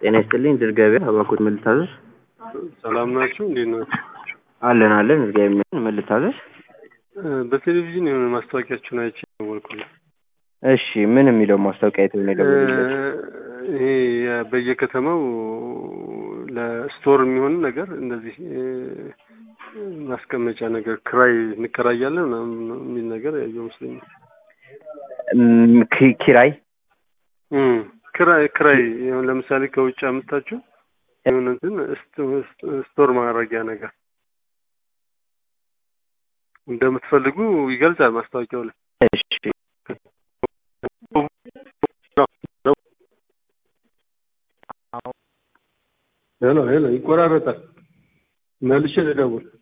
ጤና ይስጥልኝ ድር ገበያ እባክዎት ምን ልታዘዝ? ሰላም ናችሁ? እንዴት ናችሁ? አለን አለን እግዚአብሔር ይመስገን ምን ልታዘዝ? እ፣ በቴሌቪዥን የሆነ ማስታወቂያችሁን አይቼ ደወልኩልህ። እሺ ምን የሚለው ማስታወቂያ አይተው ነው እ፣ የደወሉልዎት? ይሄ የ- በየከተማው ለስቶር የሚሆን ነገር እንደዚህ እ፣ ማስቀመጫ ነገር ክራይ እንከራያለን ምናምን የሚል ነገር ያየው መስለኛል። እም፣ ኪ- ኪራይ እም፣ ክራይ ክራይ ይሁን ለምሳሌ ከውጭ አምጥታችሁ የሆነ እንትን ስቶ- ስቶር ማድረጊያ ነገር እንደምትፈልጉ ይገልጻል ማስታወቂያው ላይ። እሺ ሄሎ ሄሎ፣ ይቆራረጣል። መልሼ ልደውል።